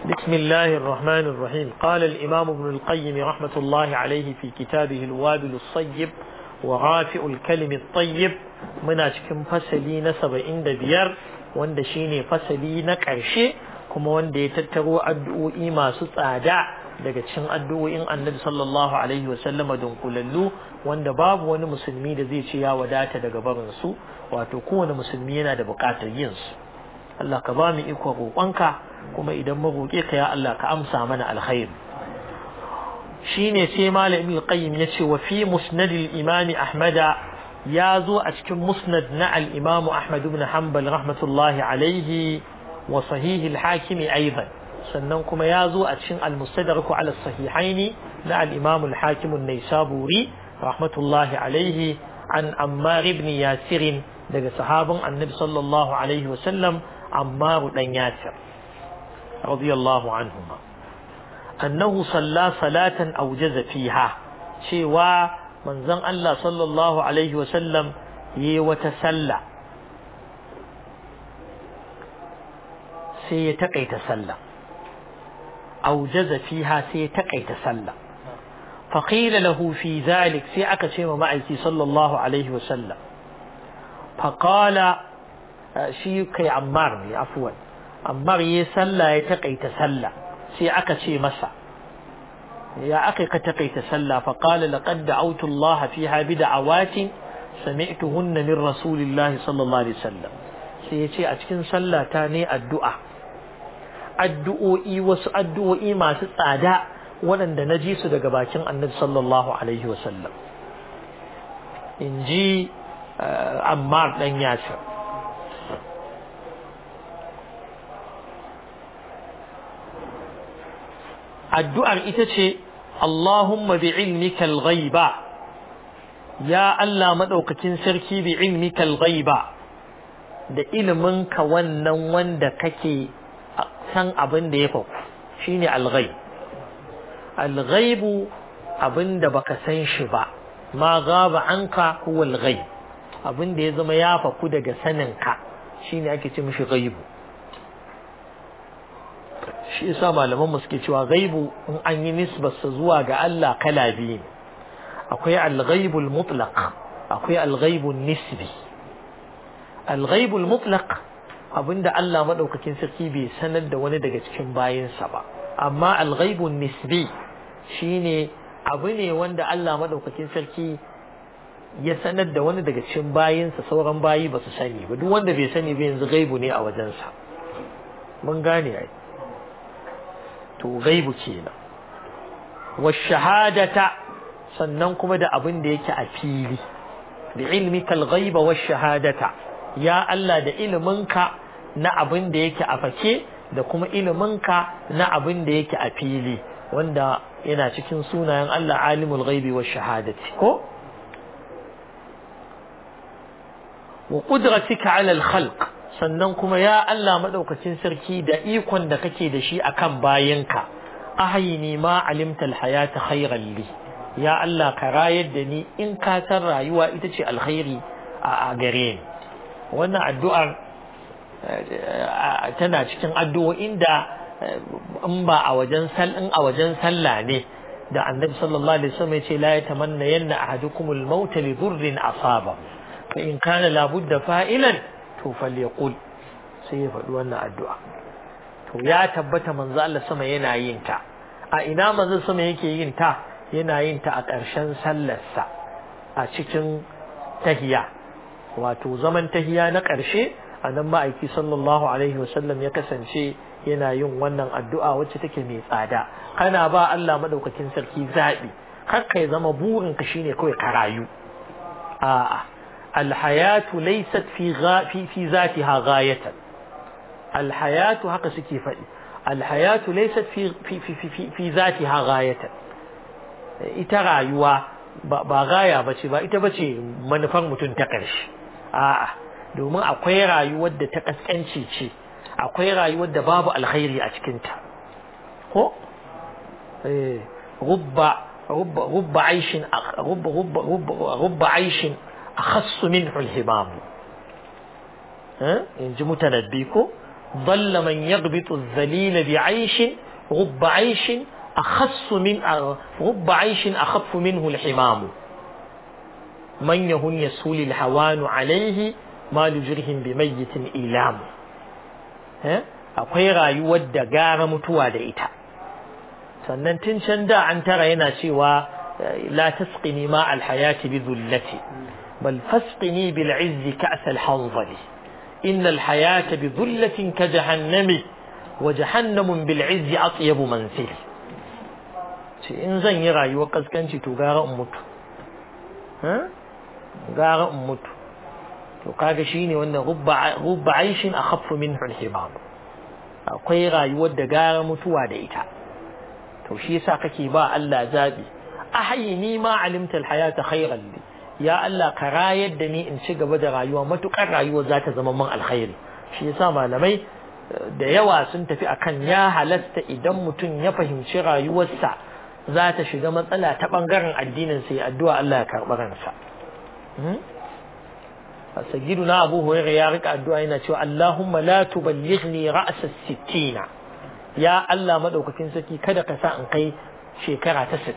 بسم الله الرحمن الرحيم قال الإمام ابن القيم رحمة الله عليه في كتابه الوابل الصيب ورافع الكلم الطيب من أشكم فسلي نسب عند بيار wanda shine fasali na ƙarshe kuma wanda ya tattaro addu'o'i masu tsada daga cikin addu'o'in annabi sallallahu alaihi wasallama dunkulallu wanda babu wani musulmi da zai ce ya wadata daga barin su wato kowane musulmi yana da buƙatar yin su Allah ka ba mu iko roƙonka kuma idan mu roƙe ka ya Allah ka amsa mana alkhair shine sai malami qayyim yace wa fi musnad al-imam ahmada ya zo a cikin musnad na al-imam ahmad ibn hanbal rahmatullahi alaihi wa sahih al-hakim aidan sannan kuma ya zo a cikin al-mustadrak ala sahihaini na al-imam al-hakim an-naisaburi rahmatullahi alaihi an ammar ibn yasir daga sahabin annabi sallallahu alaihi wa sallam ammar dan yasir radiyallahu anhuma annahu salla salatan awjaza fiha cewa manzon Allah sallallahu alaihi wa sallam yi wata sallah sai ya takaita sallah awjaza fiha sai ya takaita sallah فقيل له في ذلك سي أكا شيء معيكي صلى الله عليه وسلم فقال شي كي عمار عفوا عمار يسلى يتقي تسلى سي أكا شيء مسا يا أخي تقي تسلى فقال لقد دعوت الله فيها بدعوات سمعتهن من رسول الله صلى الله عليه وسلم سي يتي أتكن سلى تاني الدعاء addu'o'i wasu addu'o'i masu tsada waɗanda na ji su daga bakin annabi sallallahu alaihi wasallam in ji ammar ɗan yasir addu'ar ita ce Allahumma bi ilmika al-ghaiba ya Allah maɗaukakin sarki bi ilmika al-ghaiba da iliminka wannan wanda kake san abin da ya faku shine al-ghaib al-ghaibu abinda baka san shi ba ma gaba anka huwa al-ghaib abinda ya zama ya faku daga sanin ka shine ake ce mishi ghaibu shi yasa malaman mu suke cewa ghaibu in an yi nisbarsa zuwa ga Allah kala biyu akwai al-ghaibu al-mutlaq akwai al-ghaibu nisbi al-ghaibu al-mutlaq abinda Allah madaukakin sarki bai sanar da wani daga cikin bayinsa ba amma al-ghaibun nisbi shine abu ne wanda Allah madaukakin sarki ya sanar da wani daga cikin bayinsa sauran bayi ba su sani ba duk wanda bai sani ba yanzu gaibu ne a wajensa mun gane ai to gaibu kenan wa shahadata sannan kuma da abin da yake a fili bi ilmika al-ghaiba wa shahadata ya Allah da iliminka na abin da yake a fake da kuma iliminka na abin da yake a fili wanda yana cikin sunayen Allah alimul ghaibi wa shahadati ko wa qudratika ala al-khalq sannan kuma ya Allah madaukakin sarki da ikon da kake da shi akan bayinka ahayini ma alimta al-hayata khayran li ya Allah ka rayar da ni in ka san rayuwa ita ce alkhairi a gare ni wannan addu'ar tana cikin addu'o'in da in ba a wajen in a wajen sallah ne da annabi sallallahu alaihi wasallam yace la yatamanna yanna ahadukum al-maut li dhurrin asaba fa in kana la budda fa'ilan to falyaqul sai ya faɗi wannan addu'a to ya tabbata manzo Allah sama yana yin ta a ina manzo sama yake yin ta yana yin ta a ƙarshen sallarsa a cikin tahiya wato zaman tahiya na ƙarshe a nan ma'aiki sallallahu alaihi wasallam ya kasance yana yin wannan addu'a wacce take mai tsada kana ba Allah madaukakin sarki zaɓi kar kai zama burin ka shine kawai ka rayu a'a alhayatu laysat fi fi fi zatiha ghayatan alhayatu haka suke faɗi alhayatu laysat fi fi fi fi zatiha ghayatan ita rayuwa ba gaya bace ba ita bace manufar mutum ta ƙarshe a'a domin akwai rayuwar da ta kaskanci ce akwai rayuwar da babu alkhairi a cikinta ko rubba rubba rubba aishin rubba rubba rubba rubba aishin akhassu minhu alhimam in ji mutanabbi ko ضل من يغبط الذليل بعيش رب عيش أخص من رب عيش أخف منه الحمام من يهن يسهل الهوان عليه ما لجرهم بميت إيلام akwai rayuwar da gara mutuwa da ita sannan tun can da an tara yana cewa la tasqini ma alhayati bi dhullati bal fasqini bil izzi ka'as al hanzali inna al hayata bi dhullatin ka jahannami wa jahannamun bil izzi atyabu manzil ce in zan yi rayuwar kaskanci to gara in mutu gara in mutu to kaga shine wannan rubba rubba aishin akhaffu minhu al himam akwai rayuwar da gara mutuwa da ita to shi yasa kake ba Allah zabi ahyini ma alimta alhayata khayran li ya Allah ka rayar da ni in ci gaba da rayuwa matukar rayuwa za ta zama min alkhairi shi yasa malamai da yawa sun tafi akan ya halasta idan mutum ya fahimci rayuwarsa za ta shiga matsala ta bangaren addinin sai addu'a Allah ya karɓi ransa sayyiduna abu hurairah ya rika addu'a yana cewa Allahumma la tuballighni ra'sa sittina ya Allah madaukakin sarki kada ka sa in kai shekara ta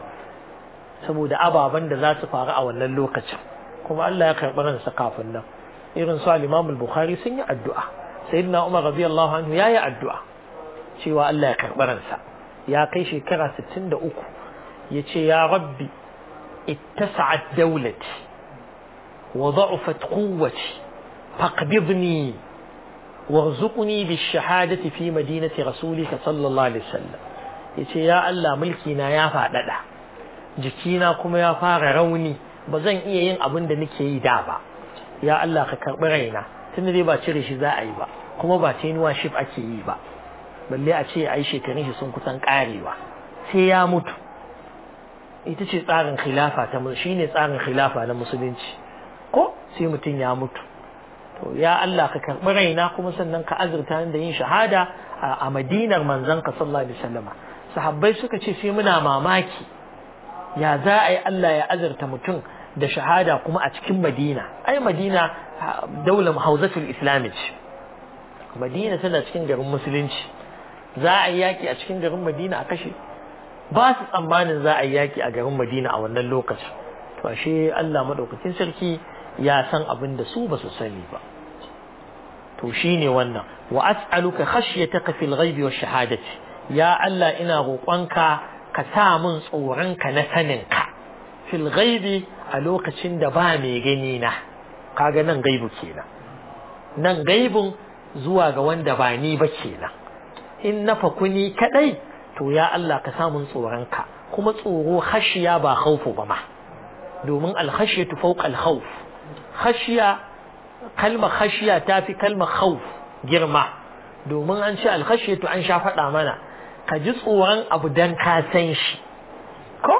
60 saboda ababen da za su faru a wannan lokacin kuma Allah ya karɓi ransa kafin nan irin su al-Imam al-Bukhari sun yi addu'a sayyidina Umar radiyallahu anhu ya yi addu'a cewa Allah ya karɓi ransa ya kai shekara 63 yace ya rabbi ittasa'at dawlati وضعفت قوتي فاقبضني وارزقني بالشهادة في مدينة رسولك صلى الله عليه وسلم yace ya Allah mulkina ya faɗaɗa jikina kuma ya fara rauni ba zan iya yin abin da nake yi da ba ya Allah ka karɓi raina tun dai ba cire shi za a yi ba kuma ba tenuwa shif ake yi ba balle a ce ai shekarun shi sun kusan ƙarewa sai ya mutu ita ce tsarin khilafa ta shine tsarin khilafa na musulunci ko sai mutum ya mutu to ya Allah ka karɓi raina kuma sannan ka azurta da yin shahada a madinar manzon ka sallallahu alaihi wasallam sahabbai suka ce sai muna mamaki ya za a yi Allah ya azurta mutum da shahada kuma a cikin madina ai madina daular hauzatul islami ce madina tana cikin garin musulunci za a yi yaki a cikin garin madina a kashe ba su tsammanin za a yi yaki a garin madina a wannan lokacin to ashe Allah madaukakin sarki ya san abin da su ba su sani ba to shine wannan wa as'aluka khashyataka fil ghaibi wash shahadati ya Allah ina roƙonka ka sa min tsoronka na saninka fil ghaibi a lokacin da ba mai gani na kaga nan gaibu kenan nan gaibun zuwa ga wanda ba ni ba kenan in na fakuni kadai to ya Allah ka sa min tsoronka kuma tsoro khashiya ba khaufu ba ma domin al-khashyatu fawqa al-khawf khashiya kalmar khashiya ta fi kalmar khawf girma domin an ce alkhashiyatu an sha faɗa mana ka ji tsoron abu dan ka san shi ko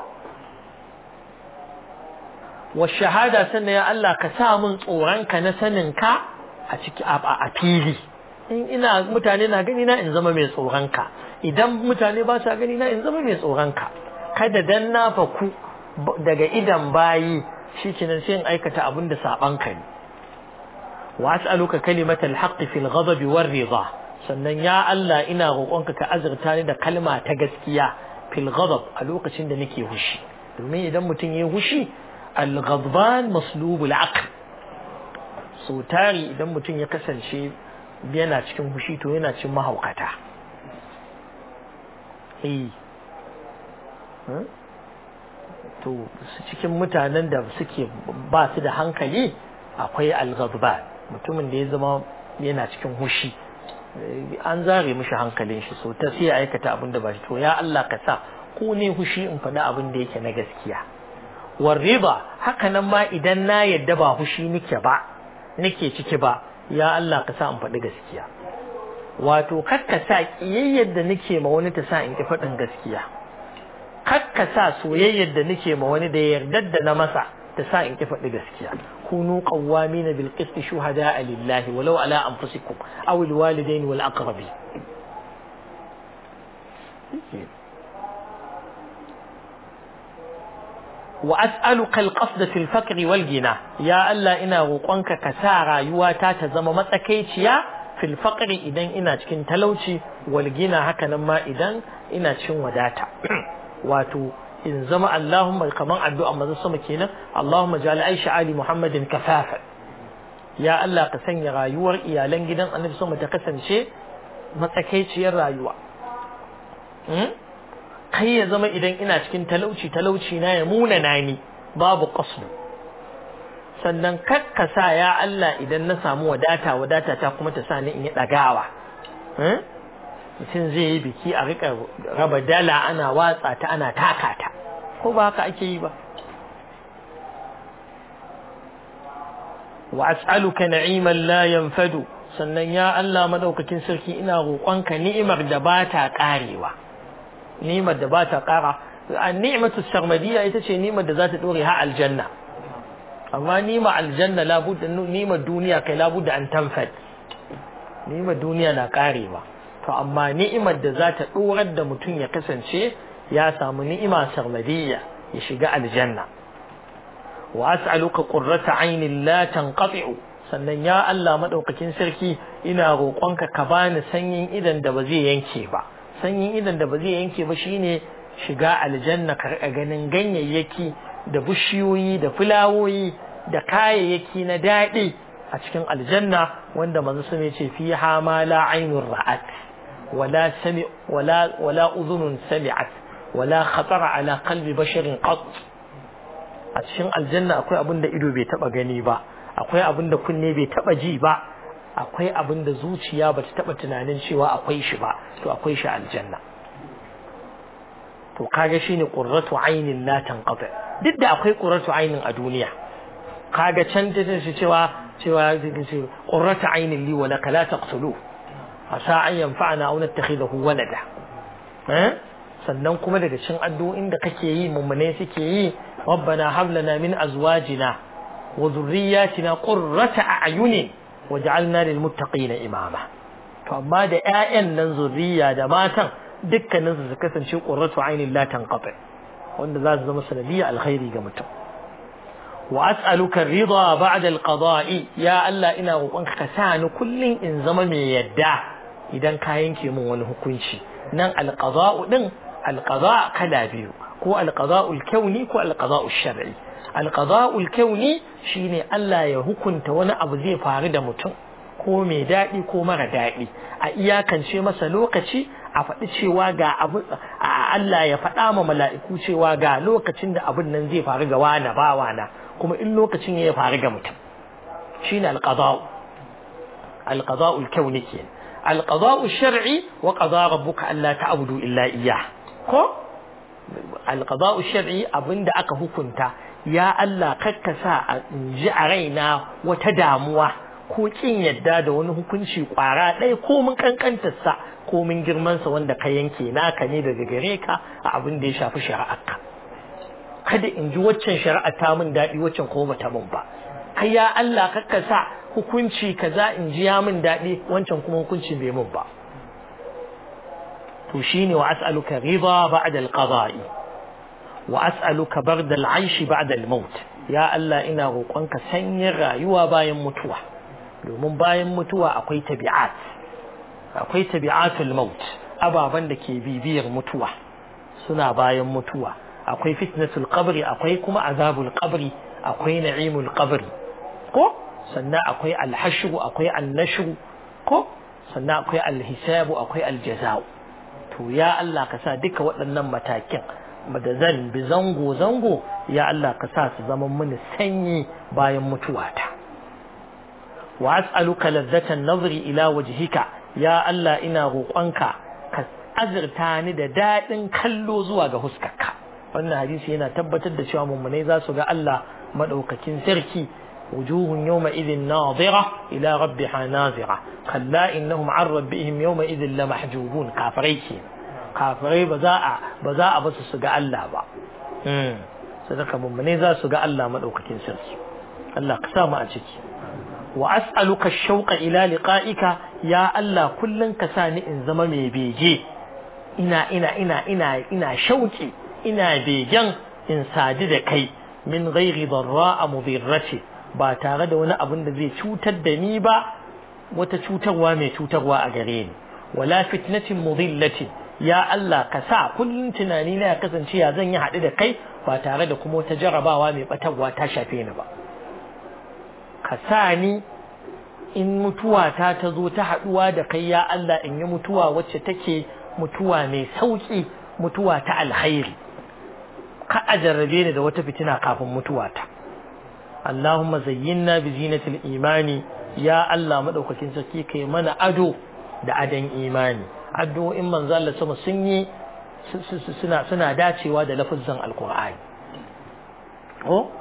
wa shahada sannan ya Allah ka sa min tsoron ka na sanin ka a ciki a fili in ina mutane na gani na in zama mai tsoron ka idan mutane ba sa gani na in zama mai tsoron ka kada dan na faku daga idan bayi shikenan sai in aikata abin da saban ka ne wa as'aluka kalimatal haqqi fil ghadabi war ridha sannan ya Allah ina roƙonka ka azurta ni da kalma ta gaskiya fil ghadab a lokacin da nake hushi domin idan mutum yayi hushi al ghadban maslubul aql so tari idan mutum ya kasance yana cikin hushi to yana cikin mahaukata eh to cikin mutanen da suke ba su da hankali akwai al-ghadban mutumin da ya zama yana cikin hushi an zare mishi hankalin shi so ta sai ya aikata abin da ba shi to ya Allah ka sa ko ne hushi in faɗi abin da yake na gaskiya warriba haka nan ma idan na yadda ba hushi nake ba nake ciki ba ya Allah ka sa in faɗi gaskiya wato kakka sa kiyayyar da nake ma wani ta sa in ki faɗin gaskiya kakka sa soyayyar da nake ma wani da yardar da na masa ta sa in ki faɗi gaskiya kunu qawwamin bil qist shuhada lillahi walau ala anfusikum aw al walidain wal aqrabi wa as'aluka al qasd fil faqr wal gina ya Allah ina roƙonka ka sa rayuwata ta zama matsakaiciya fil faqri idan ina cikin talauci wal gina haka nan ma idan ina cikin wadata wato in zama Allahumma kaman addu'a manzo sama kenan Allahumma ja'al aisha ali muhammadin kafafa ya Allah ka sanya rayuwar iyalan gidan annabi sama ta kasance matsakaiciyar rayuwa kai ya zama idan ina cikin talauci talauci na ya muna nani babu qasdu sannan kakkasa ya Allah idan na samu wadata wadata ta kuma ta sa ni in yi dagawa mutum zai yi biki a rika raba dala ana watsa ta ana taka ta ko ba haka ake yi ba wa as'aluka na'iman la yanfadu sannan ya Allah madaukakin sarki ina roƙonka ni'imar da ba ta karewa ni'imar da ba ta kara ni'matu sarmadiyya ita ce ni'imar da za ta dore ha aljanna amma ni'imar aljanna labudda ni'imar duniya kai labudda an tanfad ni'imar duniya na karewa to amma ni'imar da za ta dorar da mutum ya kasance ya samu ni'ima sarmadiyya ya shiga aljanna wa as'aluka qurrata aynin la tanqati'u sannan ya Allah madaukakin sarki ina roƙonka ka bani sanyin idan da ba zai yanke ba sanyin idan da ba zai yanke ba shine shiga aljanna ka rika ganin ganyayyaki da bishiyoyi da fulawoyi da kayayyaki na daɗi a cikin aljanna wanda manzo sun ce fiha ma la aynur ra'at wala sami wala wala udhunun sami'at wala khatara ala qalbi basharin qat a cikin aljanna akwai abin da ido bai taba gani ba akwai abin da kunne bai taba ji ba akwai abin da zuciya ba ta taba tunanin cewa akwai shi ba to akwai shi aljanna to kaga shine qurratu aynin la tanqata duk da akwai qurratu aynin a duniya kaga can ta ce cewa cewa qurratu aynin li wa laka la taqtulu asa an yanfa'ana aw nattakhidahu walada eh sannan kuma daga cikin addu'o'in da kake yi mummune suke yi rabbana hab lana min azwajina wa dhurriyyatina qurrata a'yunin waj'alna lil muttaqina imama to amma da ƴaƴan nan zurriya da matan dukkanin su su kasance qurratu aynin la tanqati wanda za su zama sanadiyya alkhairi ga mutum wa as'aluka ridha ba'da alqada'i ya Allah ina roƙonka ka sa ni kullun in zama mai yadda idan ka yanke min wani hukunci nan alqada'u din alqada' kala biyu ko alqada'u alkauni ko alqada'u shar'i alqada'u alkauni shine Allah ya hukunta wani abu zai faru da mutum ko mai daɗi ko mara daɗi a iyakance masa lokaci a faɗi cewa ga abu Allah ya faɗa ma mala'iku cewa ga lokacin da abin nan zai faru ga wani ba wana kuma in lokacin ya faru ga mutum shine alqada'u alqada'u alkauni kenan alqada'u shar'i wa qada rabbuka alla ta'budu illa iyyah ko alqada'u shar'i abinda aka hukunta ya Allah kakkasa a ji a raina wata damuwa ko kin yadda da wani hukunci kwara ɗaya ko mun kankantarsa ko mun girmansa wanda ka yanke naka ne daga gare ka a abin da ya shafi shari'arka kada in ji waccan shari'a ta min daɗi waccan kuma bata min ba kai ya Allah kakkasa hukunci kaza in ji ya min daɗi wancan kuma hukunci bai min ba to shine wa as'aluka ridha ba'da al-qada'i wa as'aluka barda al-aishi ba'da al-maut ya Allah ina roƙonka sanyin rayuwa bayan mutuwa domin bayan mutuwa akwai tabi'at akwai tabi'atul maut ababan da ke bibiyar mutuwa suna bayan mutuwa akwai fitnatul qabri akwai kuma azabul qabri akwai na'imul qabri ko sannan akwai alhashru akwai annashru ko sannan akwai alhisabu akwai aljaza'u to ya Allah ka sa duka waɗannan matakin da zan bi zango zango ya Allah ka sa su zama mini sanyi bayan mutuwata wa as'aluka ladzatan nazri ila wajhika ya Allah ina roƙonka ka azurta ni da daɗin kallo zuwa ga huskarka wannan hadisi yana tabbatar da cewa mummunai za su ga Allah madaukakin sarki wujuhun yawma idhin nadira ila rabbiha nazira kalla innahum an rabbihim yawma idhin lamahjubun kafirai ke kafirai ba za a ba za a basu su ga Allah ba mm sadaka mummunai za su ga Allah madaukakin sarki Allah ka sa mu a ciki wa as'aluka shauqa ila liqa'ika ya Allah kullun ka sa ni in zama mai bege ina ina ina ina ina shauki ina begen in sadi da kai min ghairi darra'a mudirrati ba tare da wani abin da zai cutar da ni ba wata cutarwa mai cutarwa a gare ni wala fitnatin mudillatin ya Allah ka sa kullum tunani na ya kasance ya zan yi haɗu da kai ba tare da kuma wata jarabawa mai batarwa ta shafe ni ba ka sa ni in mutuwa ta ta zo ta haɗuwa da kai ya Allah in yi mutuwa wacce take mutuwa mai sauƙi mutuwa ta alkhairi ka a jarrabe ni da wata fitina kafin mutuwa ta Allahumma zayyinna bi zinatil imani ya Allah madaukakin sarki kai mana ado da adan imani addu'o'in manzo Allah sama sun yi suna suna dacewa da lafazin alqur'ani oh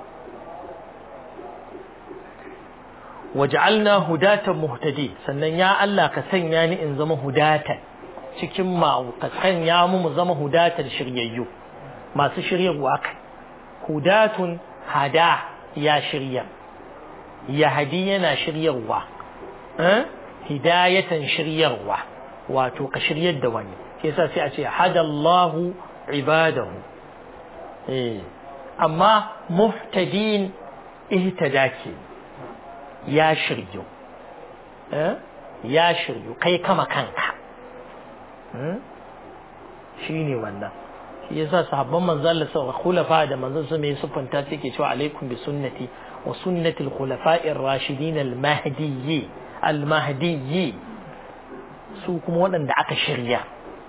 waj'alna hudatan muhtadi sannan ya Allah ka sanya ni in zama hudatan cikin ma ka sanya mu mu zama hudatan shiryayyu masu shiryarwa kai hudatun hada ya shirya yahdi yana shiryarwa eh hidayatan shiryarwa wato ka shiryar da wani sai yasa sai a ce hadallahu ibadahu eh amma muhtadin ihtada ke ya shiryu ya shiryu kai kama kanka shi ne wannan shi yasa sahabban manzon Allah sa khulafa da manzon su mai sufanta take cewa alaikum bi sunnati wa sunnati al-khulafa'ir rashidin al-mahdiyyi al-mahdiyyi su kuma waɗanda aka shirya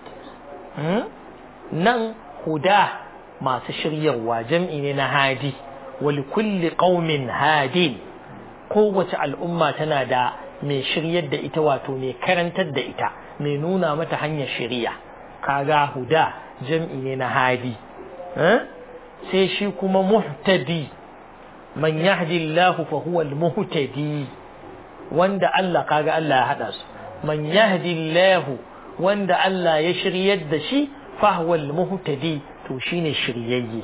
nan huda masu shiryarwa jam'i ne na hadi wa likulli qaumin hadi kowace al'umma tana da mai shiryar da ita wato mai karantar da ita mai nuna mata hanyar shiriya kaga huda jam'i ne na hadi sai shi kuma muhtadi man yahdi Allah fa huwa al-muhtadi wanda Allah kaga Allah ya hada su man yahdi Allah wanda Allah ya shiryar da shi fa huwa al-muhtadi to shine shiryayye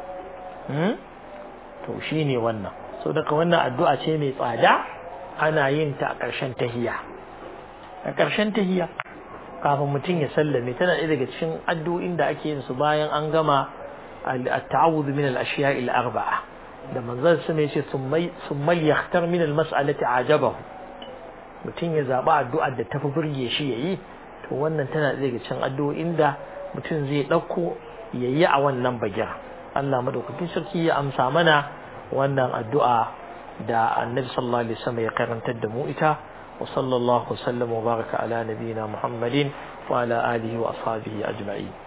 to shine wannan so daga wannan addu'a ce mai tsada ana yin ta a ƙarshen tahiya a ƙarshen tahiya kafin mutum ya sallame tana ɗaya daga cikin addu'o'in da ake yin su bayan an gama at-ta'awudh min al-ashiya al-arba'a da manzon su ne ce summa yakhtar min al-mas'alati ajabahu mutum ya zaba addu'ar da tafi burge shi yayi to wannan tana ɗaya daga cikin addu'o'in da mutum zai ɗauko yayi a wannan bagira Allah madaukakin sarki ya amsa mana wannan addu'a da annabi sallallahu alaihi wasallam ya karantar da mu ita wa sallallahu wasallam wa baraka ala nabiyina muhammadin wa ala alihi wa ashabihi ajma'in